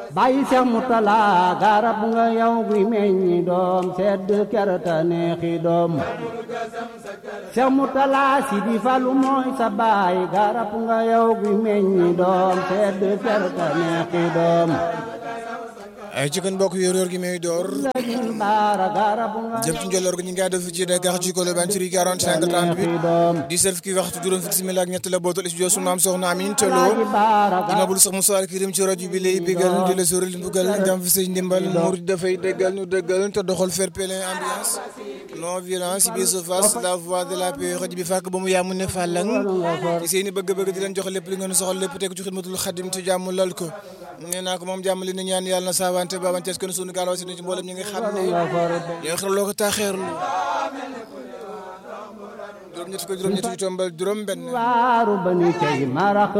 bàyyi Seex Murtala garab nga yow guy meññi doom sedd kerta neexi doom Seex Murtala Sidi Fallu mooy sa baay garab nga yow guy meññi doom sedd kerta neexi doom ay ci kon mbokk yor yor gi may door baara garab nga jëm ci njolloor gi ñu ngi def ci Dakar ci Colobane ci 45 38 di serf ki waxtu juróom fukki simili ak ñett la bootal studio su maam soxna Amin Tolo imabul sax Moussa Kirim ci rajo bi lay bégal di la sóoral mbugal jam fi say ndimbal murid dafay déggal ñu déggal te doxal fair play ambiance non violence bi se face la voix de la paix rajo bi fàkk ba mu yaamu ne fàllang ci seeni bëgg-bëgg di leen jox lépp li ngeen soxal lépp teg ci xidmatul xadim te jàmm lal ko nee naa ko moom jàmm li ni ñaan yàlla na saawante babantees kon sunu gaal wasi ci mboolem ñi nga xam ne ñooy xaraloo ko taaxeerlu juróom ñett ko juróom ñett yu tombal juróom benn waaru ba ni tey marax